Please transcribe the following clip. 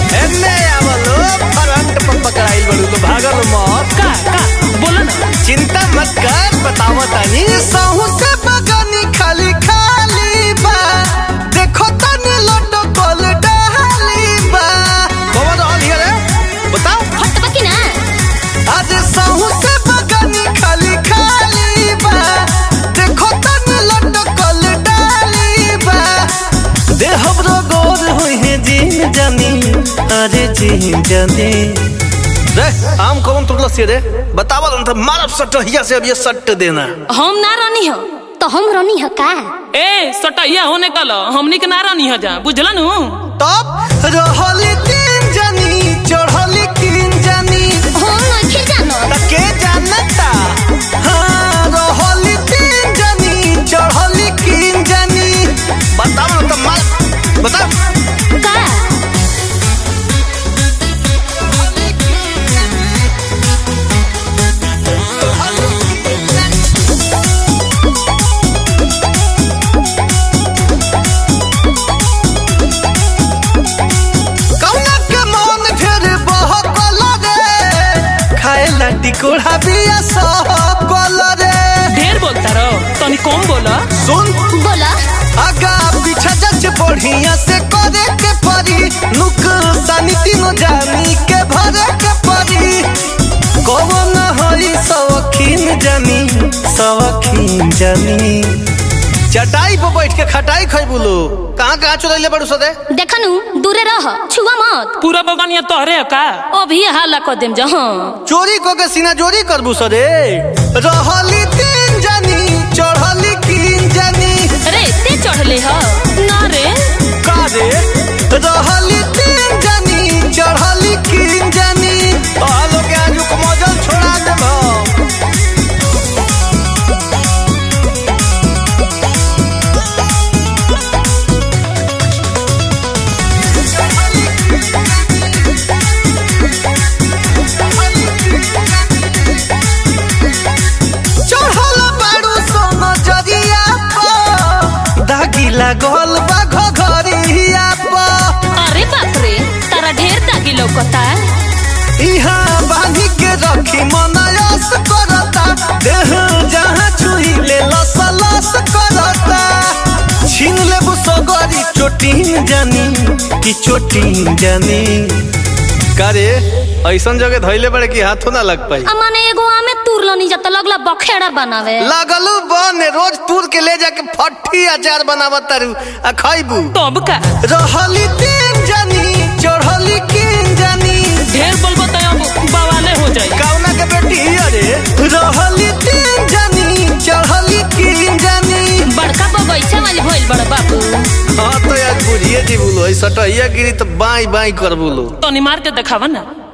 एन्ने आवलो फ्रंट पर पकड़ाइल बड़ू तो भागल मत का का बोला ना चिंता मत कर बतावा तानी सहू से बगानी खाली खाली बा देखो तनी लड्डू कोल डाली बा कौन रहल हिया रे बताओ हट बकी ना आज सहू से बगानी खाली खाली बा देखो तनी लड्डू कोल डाली बा दे हमरो गोर होई है जीन जानी अरे जीन जानी रे आम कौन तुरला से रे बतावल न त मारब सटहिया से अब ये सट देना हम ना रानी हो तो हम रनी ह का ए सटैया होने कल हमनी के ना रानी हो जा बुझला नु तब रहली तीन जानी चढ़ली तीन जानी हम नइखे जानत त के जानता हाँ रहली तीन जानी चढ़ली तीन जानी बताओ न त मार बताओ का कौना के मन फिर बहकल रे खाए ला टिकोड़ा बिया सहकल रे ढेर बोलता रहो तनी कम बोला सुन बोला आगा पीछा जच बढ़िया से करे के परी नुकसानी तीनों जानी के भरे के परी कौन हई सवखीन जानी सवखीन जानी चटाई पर बैठ के खटाई खैबू लो कहाँ कहाँ चुरैले बड़ू सदे देखनु दूरे रह छुआ मत पूरा बगानिया तोहरे है का अभी हाला कर देम जा हाँ चोरी को के सीना चोरी करबू सदे रहली तीन जानी चढ़ली कीन जानी अरे ते चढ़ले ह ना रे कारे रहली तीन जानी चढ़ली कीन जानी आलो के आजू को मजल छोड़ा देब चढ़ल बाड़ू सोन जरिया पर दागी लागल बा घघरिया पर अरे बाप रे तारा ढेर दागी लौकता इहाँ बांधी के रखी मनयस करता देह जहाँ छुई ले लस लस करता छीन लेबू सगरी चोटीन जानी कि चोटीन जानी करे ऐसन जगह धैले बड़े कि हाथों ना लग पाई अमाने एगो आमे तुरलो नी जत लगला बखेड़ा बनावे लगलू बन रोज तूर के ले जाके फट्टी अचार बनावत तारू आ खैबू तब का रहली तीन जानी चढ़ली किन जानी ढेर बोलबो त अब बवाले हो जाई कौना के बेटी अरे रहली तीन जानी चढ़ली किन जानी बड़का बगैचा वाली भइल बड़ बाबू हाँ तो यार बुझिए जी बोलो ऐसा सटहिया गिरी तो बाई बाई कर बोलो तनी मार के देखावा ना